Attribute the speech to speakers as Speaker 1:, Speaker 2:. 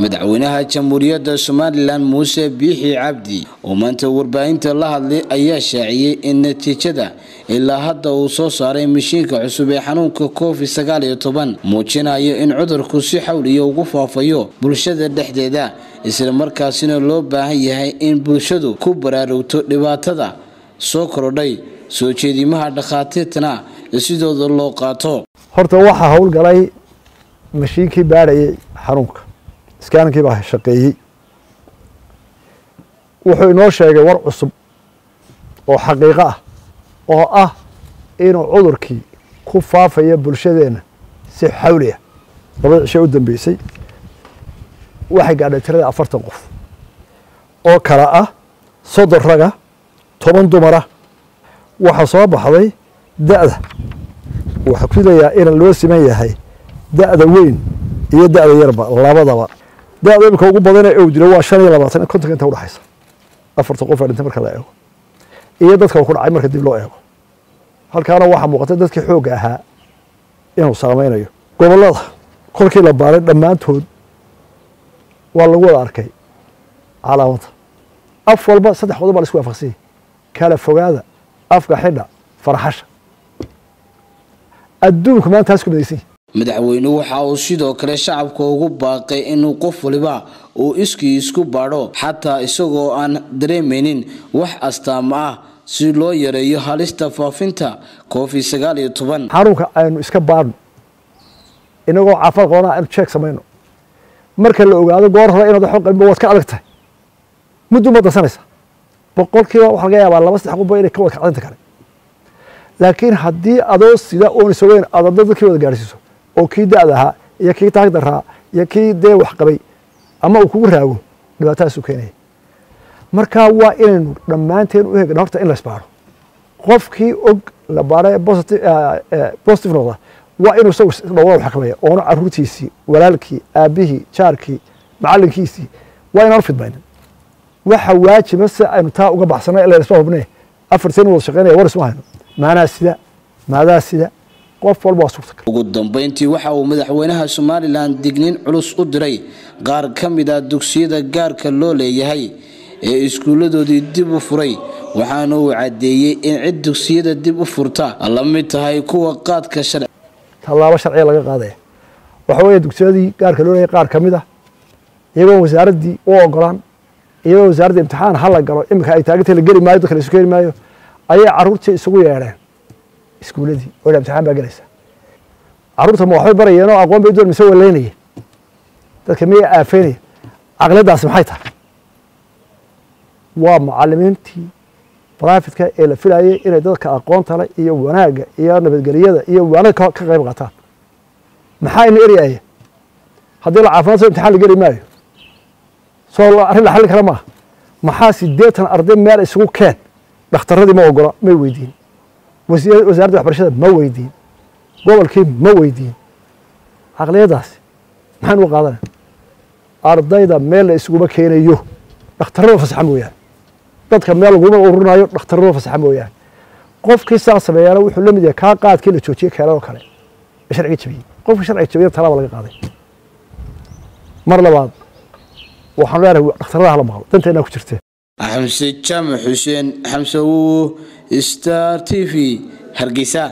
Speaker 1: madaxweynaha jamhuuriyadda somalilan muuse biixi cabdi oo maanta warbaahinta la hadlay ayaa shaaciyey in natiijada ilaa hadda uu soo saaray mashiinka cusub ee xanuunka covid sagaal iyo toban muujinayo in cudurku si xawliya ugu faafayo bulshada dhexdeeda islamarkaasina loo baahan yahay in bulshadu ku baraarugto dhibaatada soo kordhay soo jeedimaha dhakhaatiirtana sidooda loo qaato
Speaker 2: horta waxaa howlgalay mashiinkii baadhayay xanuunka iskaaninkii baa shaqeeyey wuxuu inoo sheegay war cusub oo xaqiiqo ah oo ah inuu cudurkii ku faafayo bulshadeenna si xawli ah labada cisho u dambeysay waxay gaadhay tirada afartan qof oo kale ah soddon raga toban dumara waxaa soo baxday da-da waxaa ku dayaa in loo siman yahay da-da weyn iyo da-da yarba labadaba da-da imika ugu badane ou dilo waa shan iyo labaatan kontonka inta udhexaysa afartan qof aa dhintay marka la eego iyo dadka ku dhacay marka dib loo eego halkaana waxaa muuqata dadkii xoogga ahaa inuu saameynayo gobollada kolkii la baaray dhammaantood waa lagu wada arkay calaamada af walba saddex qodob baa la isku waafaqsanyay kala fogaada afka xidha farxasha adduunku maanta taas ku midaysan yahi
Speaker 1: madaxweynuhu waxa uu sidoo kale shacabka ugu baaqay inuu qof waliba uu iskii isku baadho xataa isagoo aan dareemaynin wax astaamo ah si loo yareeyo halista faafinta covid sagaal iyo toban
Speaker 2: xanuunka aynu iska baadhno inagoo caafimaad qabana aynu jeeg samayno marka la ogaado goor hore inaad waxba qabinba waad ka adag tahay muddu ma dansanaysa boqolkiiba waxaa laga yaabaa laba saddex qofba inay ka wada kacdinta kale laakiin haddii adoo sida oon isogeyn aad adda dadkii wada gaadhsiiso oo kii da-da ahaa iyo kii taag daraa iyo kii dee wax qabay ama uu kugu raago dhibaatadaasuu keenaya marka waa inaynu dhammaanteen u hegna horta in la isbaaro qofkii og la baara positive noqda waa inuu isagu dhowada xakameeya oona caruurtiisii walaalkii aabihii jaarkii macalinkiisii waa inaan fidmaynin waxa waajiba si aynu taa uga baxsana ila isma hubne afar sen wada shaqeynaya war isma hayno maanaa sida maadaa sida qof walba waa suurtagal
Speaker 1: ugu dambeyntii waxa uu madaxweynaha somalilan digniin culus u diray qaar ka mid ah dugsiyada gaarka loo leeyahay ee iskuulladoodii dib u furay waxaana uu caddeeyey in cid dugsiyada dib u furta la mid tahay kuwa qaadka sharci
Speaker 2: tallaabo sharciga laga qaadaya waxa weeye dugsiyadii gaarka loo leeyahay qaar ka mid ah iyagoon wasaaraddii u ogolaan iyagoo wasaaradda imtixaan hala galo iminka ay taagintay la geli maayo dadka la isu keeni maayo ayay caruurtii isugu yeedheen iskuuladii oo imtixaan baa gelaysa caruurta ma waxbay barayeen oo aqoon bay doon mise waleynayeen dadka miya aafeynaya caqliyadaasi maxay tahay waa macalimiintii brafidka ee la filayay inay dadka aqoonta le iyo wanaagga iyo nabadgelyada iyo waanada ka qayb qaataan maxaa ina eryaya haddii la caafimaad so imtixaan la geli maayo soo arrin la xallin kara maaha maxaa sideetan arday meel isugu keen dhakhtaradii ma ogola may weydiin wasaaradda waxbarashada ma weydiin gobolkii ma weydiin caqliyadaasi maxaan uga qaadanay ardayda meel la isuguma keenayo dhakhtarada fasaxa mooyaane dadka meel laguma ururinayo dhakhtarada fasaxa mooyaane qofkii saa sameeyaana wuxuu la mid yahay kaa qaadkii la joojiyey keeladoo kale ee sharciga jabiyey qofkii sharciga jabiyana talaaba laga qaaday mar labaad waxaan leenahay dhakhtarada hala maqlo danteennaa ku jirtee
Speaker 1: xamse jaamac xuseen xamse wowo star t v hargeysa